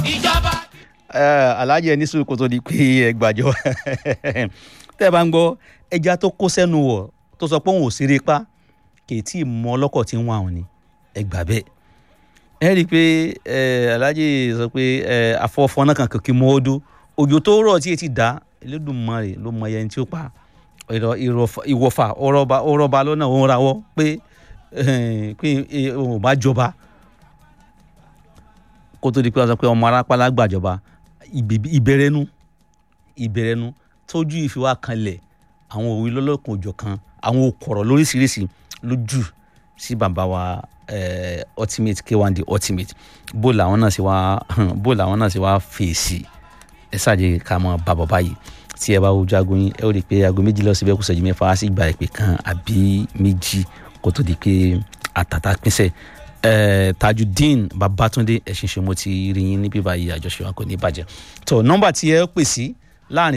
ìjọba. alájẹ ní sùúrù kó tó di pé ẹ gbàjọ tẹ́ ẹ bá ń gbọ́ ẹja tó kó sẹ́nu wọ̀ tó sọ pé òun ò ṣeré pa kì í tí ì mọ ọlọ́kọ̀ tí ń wà òun ni ẹ gbà bẹ́ẹ̀ ẹ rí i pé alájẹ sọ pé afọ́fọ́ náà kan kìkì mọ́ ọdún òjò tó rọ̀ tí etí dá Elédùmarè ló mọ ẹyẹ tí ó pa ìwọ̀fà ọ̀rọ̀ba lọ́nà òun rawọ́ pé pé òun bá jọba kó tó di pé wọ́n sọ pé ọmọ arápálá gbàjọba ìbẹ̀rẹ̀nu ìbẹ̀rẹ̀nu tójú ìfiwá kanlẹ̀ àwọn òwe lọ́lọ́kan òjọ̀ kan àwọn òkọ̀rọ̀ lóríṣiríṣi lójú sí bàbá wa ultimate k1 the ultimate bó làwọn náà ṣe wá bó làwọn náà ṣe wá fèsì ẹ ṣáàjẹ ká mọ bàbá báyìí tí ẹ bá wojú aago yín ẹ ó rí i pé aago méjì lọ́sibẹ́ kù ṣẹ́jú mẹ́fà á sì gba ìpè kan àbí méjì kó tó di pé àtàtà pínṣẹ́ Uh, tajudeen babatunde ẹ̀sìn ṣe mo ti rí yín níbí báyìí àjọṣe wa kò ní bàjẹ́ tó nọ́mbà tí ẹ pè sí láàrin